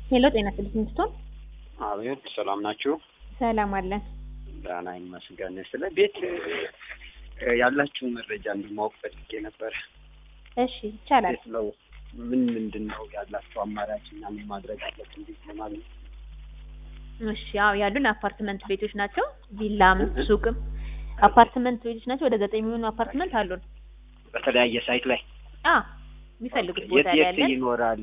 ሄሎ ጤና ይስጥልኝ ስትሆን አቤት ሰላም ናችሁ? ሰላም አለን። ደህና ይመስገን። ስለ ቤት እ ያላችሁ መረጃ እንዲማወቅ ፈልጌ ነበር። እሺ ይቻላል። ቤት ነው ምን ምንድን ነው ያላችሁ አማራጭ እና ምን ማድረግ አለብን ቤት ለማግኘት? እሺ ያው ያሉን አፓርትመንት ቤቶች ናቸው። ቪላም ሱቅም አፓርትመንት ቤቶች ናቸው። ወደ ዘጠኝ የሚሆኑ አፓርትመንት አሉን። በተለያየ ሳይት ላይ አ የሚፈልጉት የት ቦታ ላይ የት ያለን ይኖራል?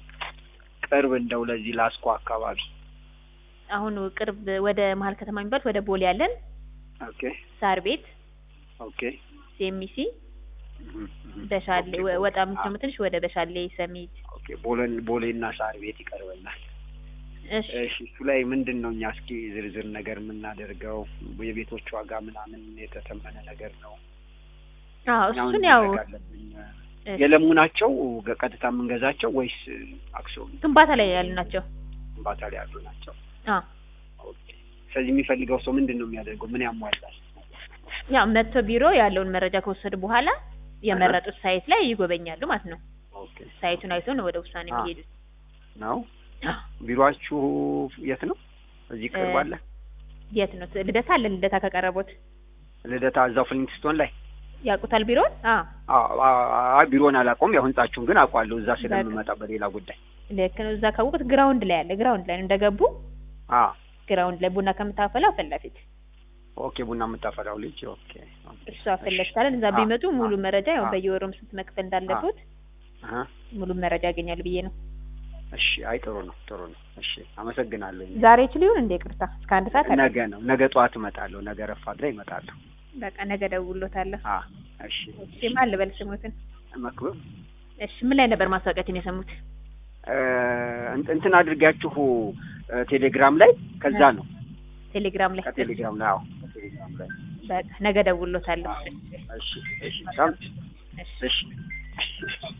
ቅርብ እንደው ለዚህ ላስኮ አካባቢ አሁን ቅርብ ወደ መሀል ከተማ የሚባሉት ወደ ቦሌ ያለን ኦኬ ሳር ቤት፣ ኦኬ ሴሚሲ፣ እህም፣ እህም። በሻሌ ኦኬ፣ ወ- ወጣ አ- የምትለው ትንሽ ወደ በሻሌ ሰሚት። ኦኬ ቦሌን ቦሌና ሳር ቤት ይቀርበናል። እሺ እሺ እሱ ላይ ምንድን ነው እኛ እስኪ ዝርዝር ነገር የምናደርገው የቤቶች ዋጋ ምናምን የተተመነ ነገር ነው። አዎ እኛ ምን እሱን ያው ማድረግ አለብን? እሺ፣ የለሙ ናቸው ቀጥታ የምንገዛቸው ወይስ አክሲዮን ግንባታ ላይ ያሉ ናቸው። ግንባታ ላይ ያሉ ናቸው? አ ኦኬ። ስለዚህ የሚፈልገው ሰው ምንድን ነው የሚያደርገው? ምን ያሟላል? ያው መጥቶ ቢሮ ያለውን መረጃ ከወሰዱ በኋላ የመረጡት ሳይት ላይ ይጎበኛሉ ማለት ነው። ኦኬ ሳይቱን አይቶ ነው ወደ ውሳኔ አ። የሚሄዱት። ነው። አ ቢሮአችሁ የት ነው? እዚህ ቅርብ እ- አለ? የት ነው? ልደታ አለ። ልደታ ከቀረቡት ልደታ እዛው ፍሊንግስቶን ላይ? ያውቁታል ቢሮን? አ አዎ፣ አይ ቢሮን አላውቀውም። ያው ህንጻችሁን ግን አውቀዋለሁ እዛ ስለምመጣ በሌላ ጉዳይ። ልክ ነው። እዛ ካወቁት ግራውንድ ላይ አለ። ግራውንድ ላይ ነው እንደገቡ አ ግራውንድ ላይ ቡና ከምታፈላው ፊት ለፊት ኦኬ። ቡና የምታፈላው ልጅ ኦኬ። ኦኬ። እሷ ፊት ለፊት አለን። እዛ አ፣ ቢመጡ ሙሉ አ፣ መረጃ ያው አ። በየወሩም ስንት መክፈል እንዳለበት አሀ። ሙሉ መረጃ ያገኛሉ ብዬ ነው። እሺ። አይ ጥሩ ነው፣ ጥሩ ነው። እሺ፣ አመሰግናለሁ። ዛሬ ይችል ይሁን እንደ ይቅርታ እስከ አንድ ሰዓት አለ። ነገ ነው፣ ነገ ጠዋት እመጣለሁ። ነገ ረፋድ ላይ እመጣለሁ። በቃ ነገ ደውሎታለሁ። አ እሺ። እሺ ማን ልበል ስሙትን? መክብብ እሺ ምን ላይ ነበር ማስታወቂያችን የሰሙት? እ፣ እንት- እንትን አድርጋችሁ እ፣ ቴሌግራም ላይ ከዛ ነው ቴሌግራም ላይ። ከቴሌግራም ላይ አዎ፣ ከቴሌግራም ላይ በቃ ነገ ደውሎታለሁ። እሺ፣ እሺ፣ በጣም እሺ እሺ